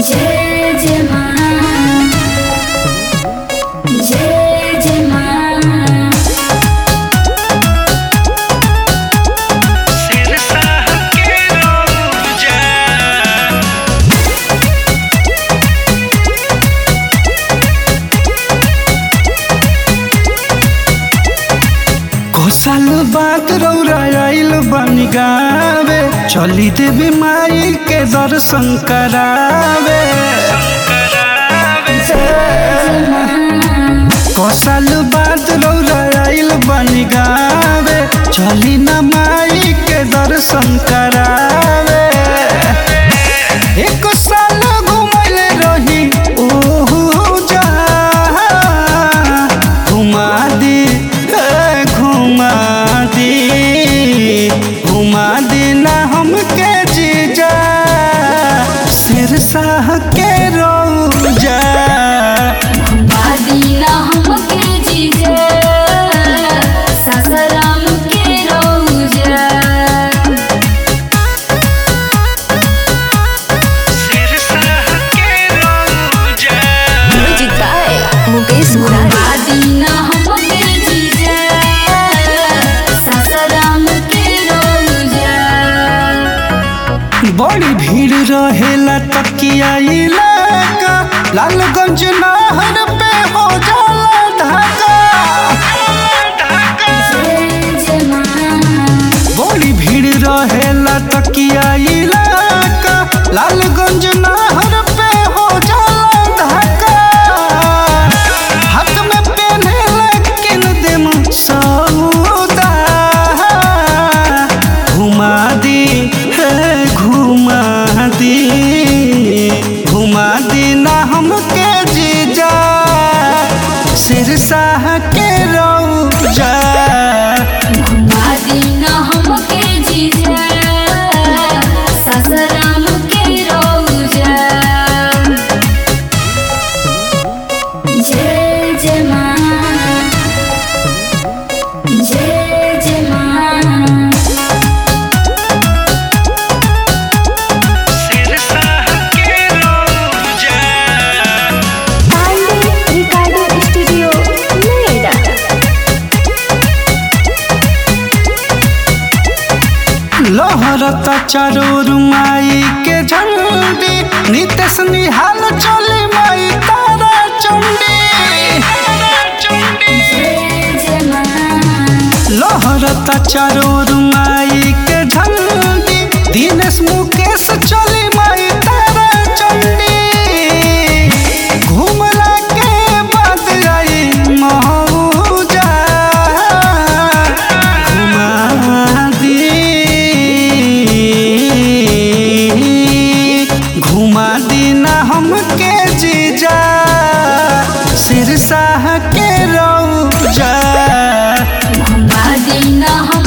जय जय माँ जय जय माँ साल बाद रौरा आइल बन गावे चली देवी माई के दर्शन करावे को साल बाद रौरा आइल बन गावे चली न माई के दर्शन करावे एक साल घुमले रही ओहू जा घुमा दी ए, घुमा दी घुमा दी ना हमके जीजा सिरसा के रोजा बादीना हमके जीजा सासाराम के रौजा म्यूजिक बाय मुकेश मुरारी बादीना हमके जीजा सासाराम के रौजा बड़ी भीड़ रहेला तकिया इलाका लालगंज नहर पे हो जाला ढाका जय जय माँ बड़ी भीड़ रहेला तकिया इलाका लालगंज नहर पे हो जाला ढाका हाथ में पेन्हे लेकिन देम सौदा घुमा दी हे घुमा दी घुमा दी ना हमके जीजा सिरसा के रौजा बादीना हमके जीजा सासाराम के रौजा जय जय माँ जय जय माँ पांडे रिकॉर्डिंग स्टूडियो नोएडा लहरता चारोर माई के झंडी नितेश निहाल चले माई तारा चंडी जय जय माँ लहरता चारोर माई के झंडी दिनेश मुकेश चले माई तारा चंडी घुमला के बाद आई मौजा घुमा दी घुमा दी ना हमके जीजा सिरसा के रौजा बादीना हम